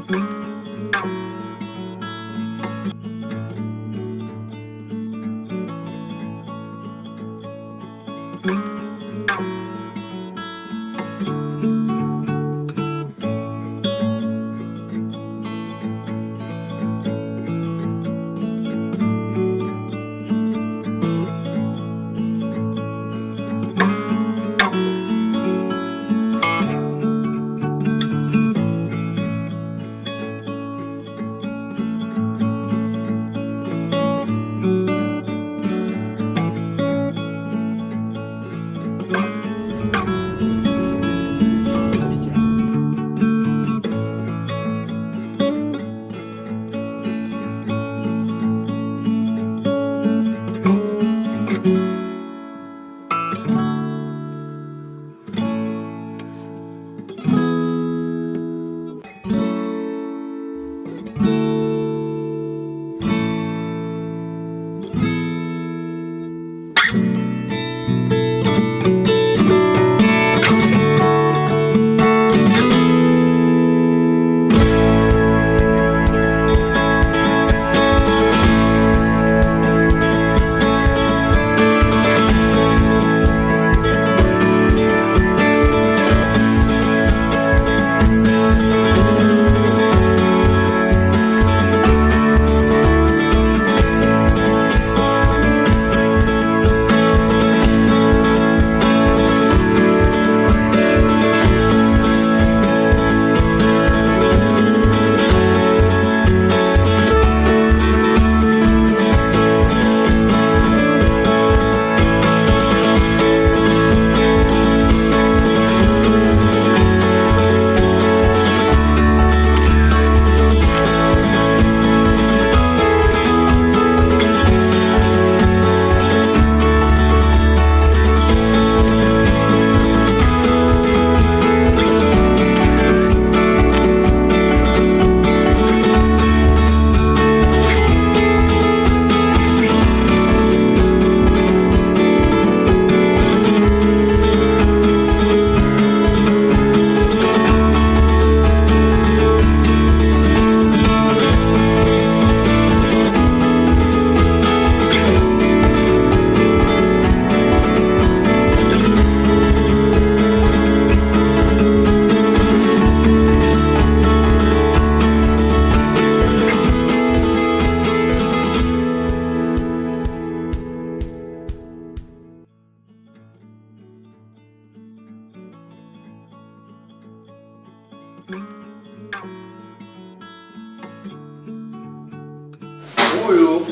Huyu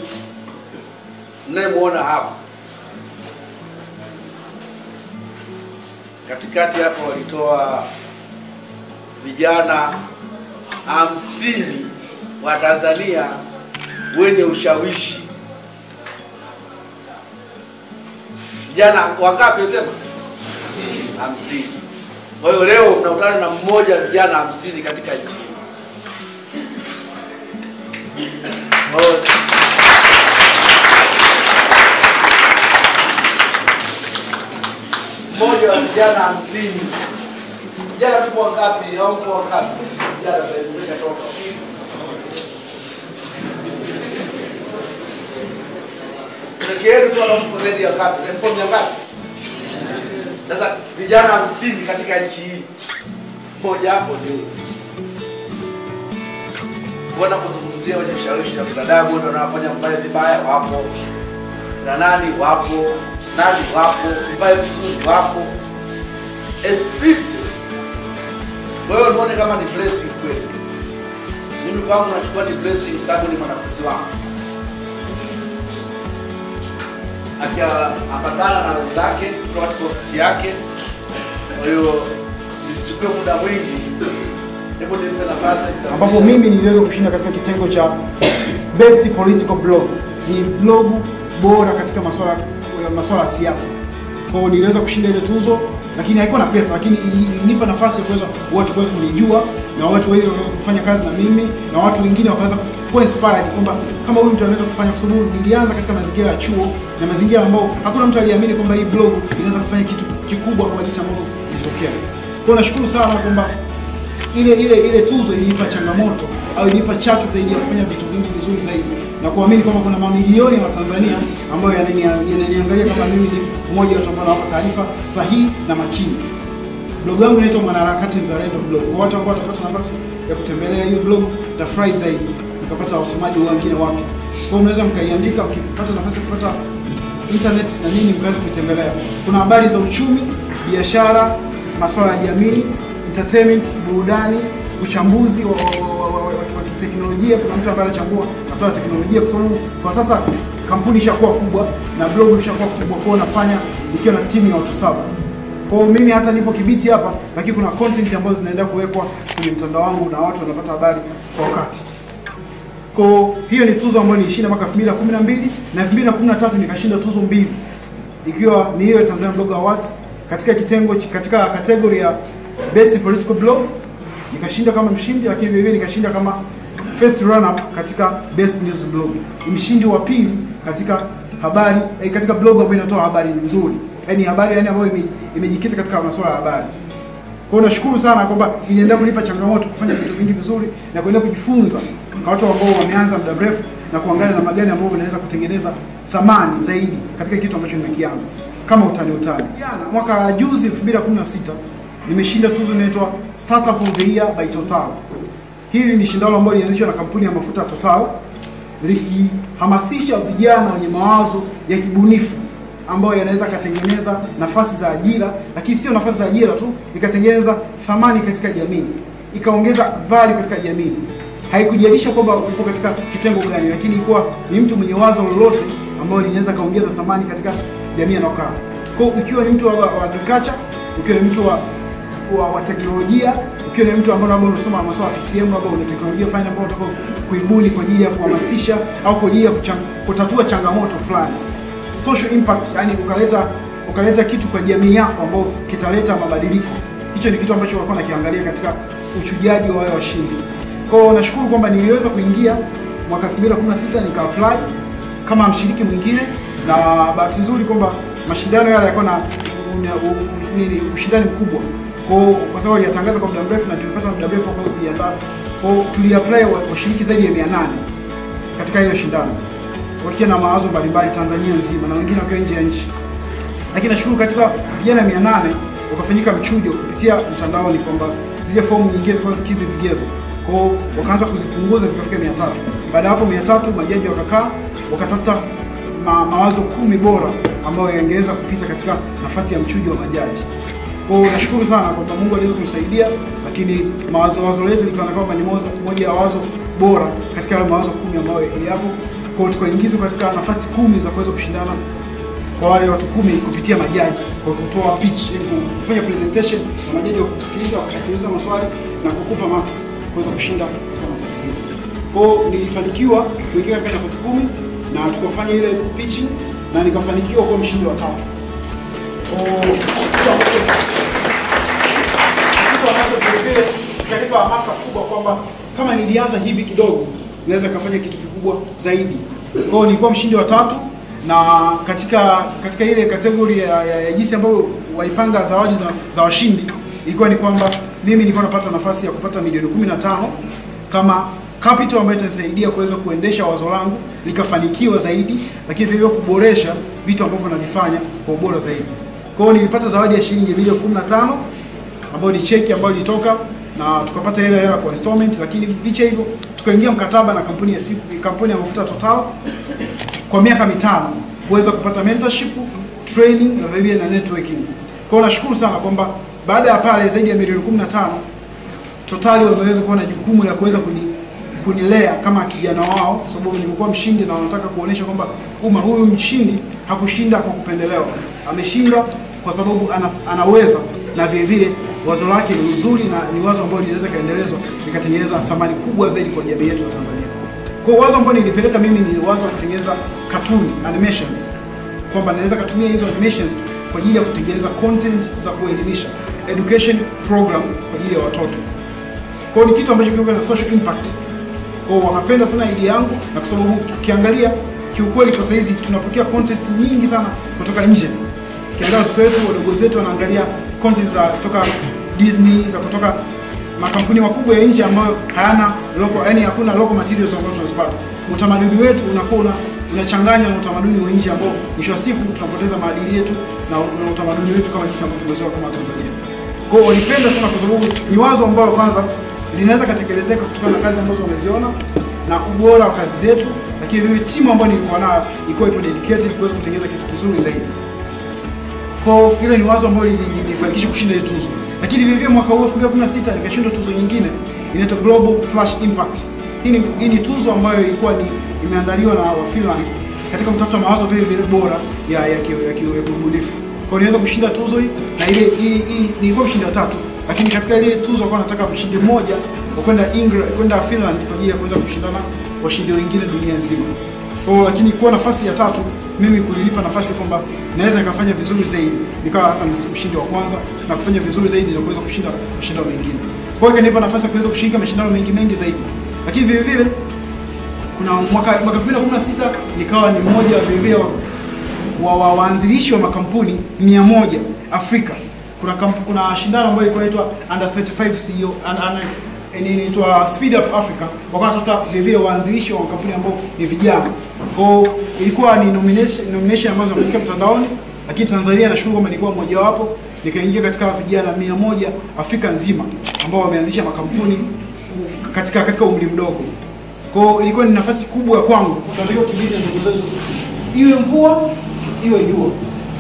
mnayemwona hapa katikati hapo walitoa vijana hamsini wa Tanzania wenye ushawishi. Vijana wangapi usema? Hamsini. Kwa hiyo leo mnakutana na mmoja wa vijana hamsini katika nchi hii. Kwa hiyo mmoja wa vijana hamsini vijana tupo wangapi au mpo wangapi si vijana sasa hivi mmeshatoka peke yenu tu wanampo zaidi ya ngapi mpo mia ngapi sasa vijana hamsini katika nchi hii mmoja hapo ndio kuona kuzungumzia wenye ushawishi na binadamu ndio wanafanya mbaya vibaya wapo na nani wapo nani wapo mbaya vizuri wapo A 50 kwa hiyo tuone kama ni blessing kweli mimi kwangu nachukua ni blessing sababu ni mwanafunzi wangu akiambatana na wenzake kutoka katika ofisi yake kwa hiyo nisichukue muda mwingi hebu nimpe nafasi ambapo mimi niliweza kushinda katika kitengo cha best political blog. Ni blog bora katika masuala masuala ya siasa. Kwa hiyo niliweza kushinda ile tuzo, lakini haikuwa na pesa, lakini ili- ilinipa nafasi ya kuweza watu kuweza kunijua na watu wengi wakaweza kufanya kazi na mimi na watu wengine wakaweza kuwa inspired kwamba kama huyu mtu anaweza kufanya, kwa sababu nilianza katika mazingira ya chuo na mazingira ambayo hakuna mtu aliamini kwamba hii blog inaweza kufanya kitu kikubwa kama jinsi ambavyo ilitokea. Kwa hiyo nashukuru sana kwamba ile ile ile tuzo iliipa changamoto au iliipa chachu zaidi ya kufanya vitu vingi vizuri zaidi na kuamini kwamba kuna mamilioni ya Watanzania ambayo yanania- yananiangalia kama mimi ni mmoja wa watu ambao nawapa taarifa sahihi na makini. Blog yangu inaitwa Mwanaharakati Mzalendo Blog. Kwa watu ambao watapata nafasi ya kutembelea hiyo blog, tafurahi zaidi mkapata wasomaji wengine wapya. Kwa hiyo unaweza mkaiandika, ukipata nafasi ya kupata internet na nini, mkaweza kuitembelea. Kuna habari za uchumi, biashara, masuala ya jamii, entertainment, burudani, uchambuzi wa, wa, wa, wa, wa, wa kiteknolojia. Kuna mtu ambaye anachambua masuala ya teknolojia, kwa sababu kwa sasa kampuni ishakuwa kubwa na blog ishakuwa kubwa, kwa hiyo nafanya nikiwa na timu ya watu saba. Kwa hiyo mimi hata nipo Kibiti hapa, lakini kuna content ambazo zinaenda kuwekwa kwenye mtandao wangu na watu wanapata habari kwa wakati. Kwa hiyo ni tuzo ambayo nilishinda mwaka 2012 na 2013 nikashinda tuzo mbili, ikiwa ni hiyo Tanzania Blog Awards katika kitengo katika category ya best political blog nikashinda kama mshindi, lakini vile vile nikashinda kama first runner up katika best news blog, Ni mshindi wa pili katika habari eh, katika blog ambayo inatoa habari nzuri, yaani habari yani ambayo ime- imejikita katika masuala ya habari. Kwa hiyo nashukuru sana kwamba iliendelea kunipa changamoto kufanya vitu vingi vizuri na kuendelea kujifunza kwa watu ambao wameanza muda mrefu na kuangalia namna gani ambavyo wanaweza kutengeneza thamani zaidi katika kitu ambacho nimekianza kama utani utani. Jana mwaka juzi 2016 nimeshinda tuzo inaitwa Startup of the Year by Total. Hili ni shindano ambalo lilianzishwa na kampuni ya mafuta Total likihamasisha vijana wenye mawazo ya kibunifu ambayo yanaweza akatengeneza nafasi za ajira, lakini sio nafasi za ajira tu, ikatengeneza thamani katika jamii, ikaongeza value katika jamii. Haikujalisha kwamba uko katika kitengo gani, lakini ilikuwa ni mtu mwenye wazo lolote ambayo linaweza kaongeza thamani katika jamii anayokaa. Kwa hiyo ukiwa ni mtu wa, wa agriculture, ukiwa ni mtu wa wa, wa teknolojia ukiwa ni mtu ambaye labda unasoma masuala ya PCM labda una teknolojia fulani ambayo unataka kuibuni kwa ajili ya kuhamasisha au kwa ajili ya kuchang, kutatua changamoto fulani social impact, yani ukaleta ukaleta kitu kwa jamii yako ambao kitaleta mabadiliko. Hicho ni kitu ambacho walikuwa nakiangalia katika uchujaji wa wale washindi. Kwa hiyo nashukuru kwamba niliweza kuingia mwaka 2016 nika apply kama mshiriki mwingine, na bahati nzuri kwamba mashindano yale yalikuwa na una- u- nini ushindani mkubwa kwa hiyo kwa sababu aliyatangaza kwa muda mrefu na tulipata muda mrefu wa kuweza kujiandaa. Kwa hiyo tuliapply wa- washiriki zaidi ya 800 katika hilo shindano wakiwa na mawazo mbalimbali Tanzania nzima na wengine wakiwa nje ya nchi, lakini nashukuru katika vijana 800 wakafanyika mchujo kupitia mtandaoni kwamba zile fomu nyingine zilikuwa zikidhi vigezo. Kwa hiyo wakaanza kuzipunguza zikafika 300. Baada ya hapo 300 majaji wakakaa wakatafuta ma, mawazo kumi bora ambayo yangeweza kupita katika nafasi ya mchujo wa majaji. Kwa hiyo nashukuru sana kwamba Mungu aliweza kumsaidia, lakini mawazo wazo letu likaona kwamba ni moja moja ya wazo bora katika yale mawazo kumi ambayo yapo. Kwa hiyo tukaingizwa katika nafasi kumi za kuweza kushindana kwa wale watu kumi kupitia majaji kwa kutoa pitch, yani kufanya presentation na majaji wa kusikiliza wakakuuliza maswali na kukupa marks kuweza kushinda katika nafasi hiyo. Kwa hiyo nilifanikiwa kuingia katika nafasi kumi na tukafanya ile pitching na nikafanikiwa kuwa mshindi wa tatu. Kwa hiyo, kitu ambacho kitu ambacho vilevile ikanipa hamasa kubwa kwamba kama nilianza hivi kidogo naweza kafanya kitu kikubwa zaidi. Kwa hiyo nilikuwa mshindi wa tatu na katika katika ile kategori ya, ya, ya jinsi ambavyo walipanga zawadi za, za washindi ilikuwa ni kwamba mimi nilikuwa napata nafasi ya kupata milioni 15 kama capital ambayo itanisaidia kuweza kuendesha wazo langu likafanikiwa zaidi, lakini vile vile kuboresha vitu ambavyo navifanya kwa ubora zaidi. Kwa hiyo nilipata zawadi ya shilingi milioni 15 ambayo ni cheki ambayo ilitoka na tukapata ile hela kwa installment, lakini licha hivyo tukaingia mkataba na kampuni ya siku, kampuni ya mafuta Total kwa miaka mitano kuweza kupata mentorship, training na vile vile na networking. Kwa hiyo nashukuru sana kwamba baada ya pale zaidi ya milioni 15 Total wameweza kuwa na jukumu la kuweza kuni kunilea kama kijana wao, kwa sababu nimekuwa mshindi na wanataka kuonesha kwamba umma huyu mshindi hakushinda kwa kupendelewa, ameshinda kwa sababu ana, anaweza na vile vile wazo lake ni nzuri na ni wazo ambalo linaweza kaendelezwa likatengeneza thamani kubwa zaidi kwa jamii yetu ya Tanzania. Kwa hiyo wazo ambalo nilipeleka mimi ni wazo la kutengeneza cartoon animations, kwamba naweza katumia hizo animations kwa ajili ya kutengeneza content za kuelimisha, education program kwa ajili ya watoto. Kwa hiyo ni kitu ambacho kiko na social impact. Kwa hiyo wakapenda sana idea yangu, na kwa sababu ukiangalia kiukweli, kwa saizi tunapokea content nyingi sana kutoka nje. Ukiangalia watoto wetu wadogo zetu wanaangalia content za kutoka Disney, za kutoka makampuni makubwa ya nje ambayo hayana local, yani hakuna local materials ambazo tunazipata. Utamaduni wetu unakuwa una unachanganywa na utamaduni wa nje ambao mwisho wa siku tunapoteza maadili yetu na, na utamaduni wetu kama jinsi ambavyo tumezoea kama Tanzania. Kwa hiyo walipenda sana kwa sababu ni wazo ambalo kwanza linaweza katekelezeka kutokana na kazi ambazo wameziona na ubora wa kazi zetu, lakini vile timu ambayo nilikuwa nayo ilikuwa ipo dedicated kuweza kutengeneza kitu kizuri zaidi. Kwa hiyo hilo ni wazo ambalo linifanikisha kushinda hiyo tuzo. Lakini vile vile mwaka huu 2016 nikashinda tuzo nyingine inaitwa Global Slash Impact. Hii ni, hii ni tuzo ambayo ilikuwa ni imeandaliwa na wa Finland katika kutafuta mawazo vile vile bora ya ya ki- ya ki- ya kiubunifu. Kwa hiyo niweza kushinda tuzo hii na ile hii hii nilikuwa mshindi wa tatu. Lakini katika ile tuzo kwa nataka mshindi mmoja wa kwenda England kwenda Finland kwa ajili ya kuweza kushindana washindi wengine dunia nzima. Kwa hiyo lakini kuwa nafasi ya tatu mimi kulilipa nafasi kwamba naweza nikafanya vizuri zaidi, nikawa hata mshindi wa kwanza na kufanya vizuri zaidi na kuweza kushinda mashindano mengine. Kwa hiyo ikanipa nafasi ya kuweza kushiriki mashindano mengi mengi zaidi. Lakini vile vile kuna mwaka mwaka 2016 nikawa ni mmoja wa vile vile wa wa wa- waanzilishi wa makampuni 100 Afrika. Kuna kamp, kuna shindano ambayo ilikuwa inaitwa Under 35 CEO an- an- ni- inaitwa Speed Up Africa. Wakawa wanatafuta vile vile waanzilishi wa makampuni ambao ni vijana. Kwa hiyo ilikuwa ni nomination nomination ambazo zimefika mtandaoni, lakini Tanzania nashukuru kwamba nilikuwa mmoja wapo, nikaingia katika vijana 100 Afrika nzima ambao wameanzisha makampuni katika katika umri mdogo. Kwa hiyo ilikuwa ni nafasi kubwa ya kwangu, tunatakiwa kutimiza ndoto zetu, iwe mvua iwe jua.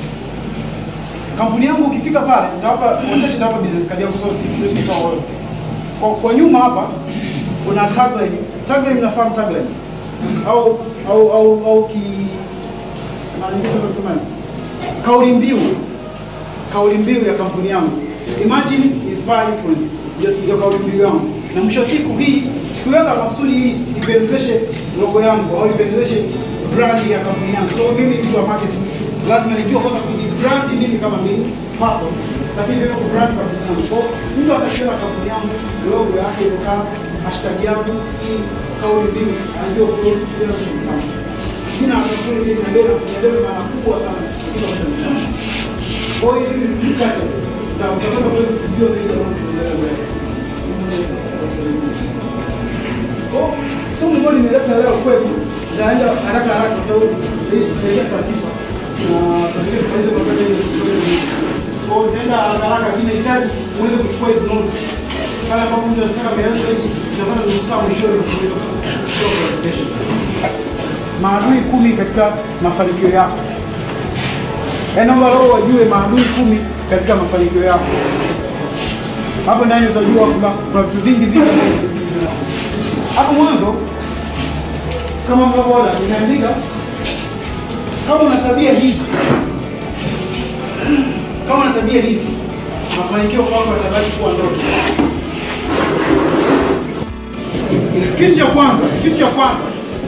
Kampuni yangu ukifika pale, nitawapa wachache, nitawapa business card yangu, so si- siwezi kutoa wote. Kwa, kwa nyuma hapa kuna tagline. Tagline mnafahamu tagline au au au au ki na nyingine tunaweza kusema nini? kauli mbiu kauli mbiu ya kampuni yangu imagine inspire influence ndio ndio kauli mbiu yangu na mwisho wa siku hii sikuweka maksudi hii ipendezeshe logo yangu au ipendezeshe brand ya kampuni yangu so mimi ni mtu wa marketing lazima nijue kwanza kujibrand mimi kama mimi person lakini vile kubrand kampuni yangu so mtu atakiona kampuni yangu logo yake imekaa hashtag yangu hii kauli mbiu anajua kwa nini tunafanya jina la kampuni hili linabeba linabeba maana kubwa sana katika maisha kwa hiyo hivi ni vitu chache na utapata kuweza kujua zaidi ya mambo tunaendelea mbele. Kwa hiyo somo ambalo nimeleta leo kwetu nitaenda haraka haraka kwa sababu sasa hivi tunaelekea saa tisa na tunatakiwa tumalize kwa wakati ili tusiwe na muda. Kwa hiyo nitaenda haraka haraka lakini nahitaji uweze kuchukua hizi notes. Pale ambapo mtu anataka maelezo zaidi tutapata nusu saa mwishoni wa kuweza kutoa presentation. Maadui kumi katika mafanikio yako. Yaani naomba leo wajue maadui kumi katika mafanikio yako. Hapo ndani utajua kwamba kuna vitu vingi vingi ambavyo vinakuja. Hapo mwanzo kama mnavyoona nimeandika kama una tabia hizi kama una tabia hizi mafanikio kwako yatabaki kuwa ndoto. Kitu cha kwanza, kitu cha kwanza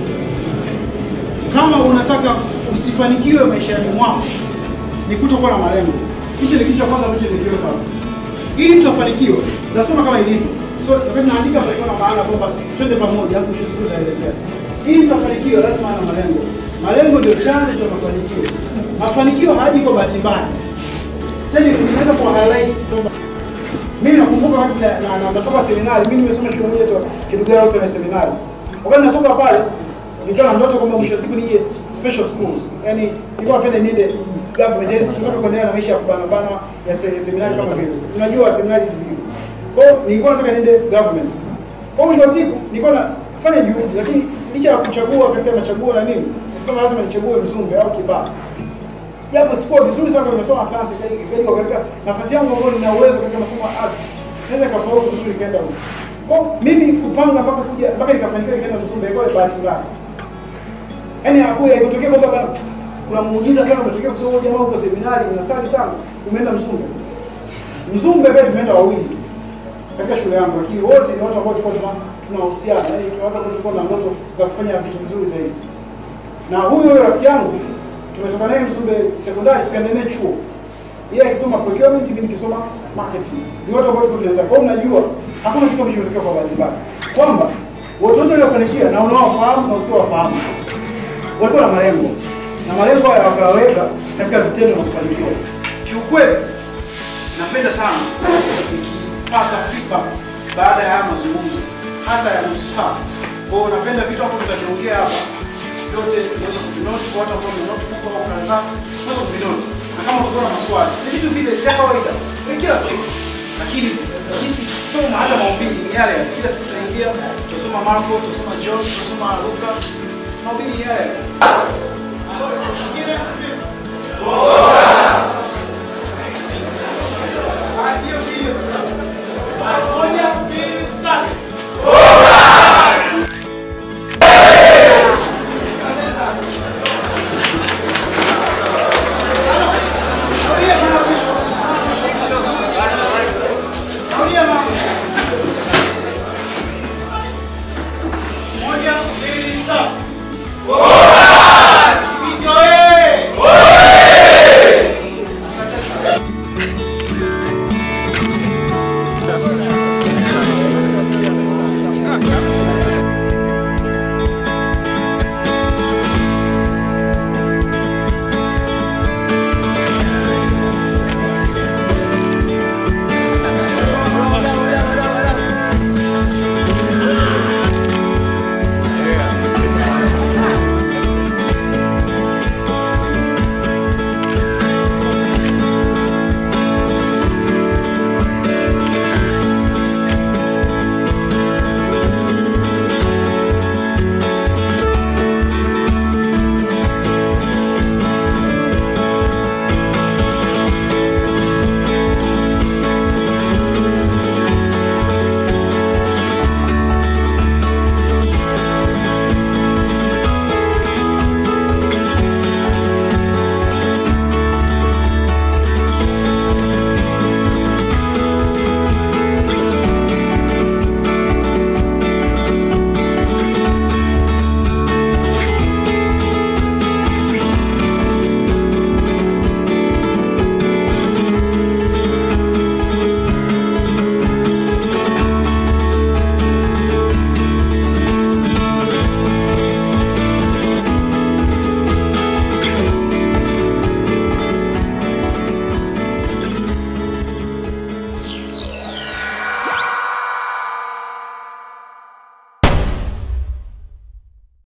kama unataka usifanikiwe maishani mwako ni kutokuwa na malengo. Hicho ni kitu cha kwanza ambacho nimekiweka hapo. Ili mtu afanikiwe, nasoma kama ilivyo. So wakati naandika palikuwa na maana kwamba twende pamoja, hapo kesho siku zaelezea. Ili mtu afanikiwe lazima ana malengo. Malengo ndio chanzo cha mafanikio. Mafanikio hayaji kwa bahati mbaya. Tena nimeweza kwa highlight kwamba mimi nakumbuka wakati na na- na- natoka seminari, mimi nimesoma shule moja tu Kidugara huko na seminari. Wakati natoka pale nikiwa na ndoto kwamba mwisho wa siku nije special schools. Yaani nilikuwa napenda niende government, yaani sitaka kuendelea na maisha ya kubana bana ya se- seminari kama vile. Unajua seminari hizi. Kwa hiyo nilikuwa nataka niende government. Kwa hiyo mwisho wa siku nilikuwa nafanya juhudi lakini licha ya kuchagua katika machaguo na nini, sasa lazima nichague Mzumbe au Kibaha japo sikuwa vizuri sana kwenye masomo ya sayansi ikajua katika nafasi yangu ambayo nina uwezo katika masomo ya arts naweza nikafaulu vizuri nikaenda huko. Kwa hiyo mimi kupanga mpaka kuja mpaka nikafanikiwa nikaenda Mzumbe ilikuwa ni bahati mbaya. Yaani hakuya ikutokea kwamba bana kuna muujiza kama umetokea kwa sababu jamaa uko seminari unasali sana umeenda Mzumbe. Mzumbe pia tumeenda wawili tu katika shule yangu lakini wote ni watu ambao tulikuwa tuna tunahusiana yaani tuna watu ambao tulikuwa na ndoto za kufanya vitu vizuri zaidi. Na huyo huyo rafiki yangu tumetoka naye Msumbe sekondari tukaenda naye chuo. Yeye akisoma procurement, mimi nikisoma marketing. Ni watu ambao tunaenda. Kwa hiyo mnajua hakuna kitu ambacho kimetokea kwa bahati mbaya. Kwamba watu wote waliofanikiwa na unaowafahamu na usiowafahamu walikuwa na malengo. Na malengo haya wakaweka katika vitendo na kufanikiwa. Kiukweli napenda sana nikipata feedback baada ya haya mazungumzo hata ya nusu saa. Kwa hiyo napenda vitu hapo tutakiongea hapa vyote unaweza kuvinoti kwa watu ambao wamenoti huko au karatasi, unaweza kuvinoti. Na kama utakuwa na maswali, ni vitu vile vya kawaida kwa kila siku. Lakini sisi soma hata mahubiri ni yale yale. Kila siku tunaingia, tutasoma Marko, tutasoma John, tutasoma Luka. Mahubiri ni yale yale.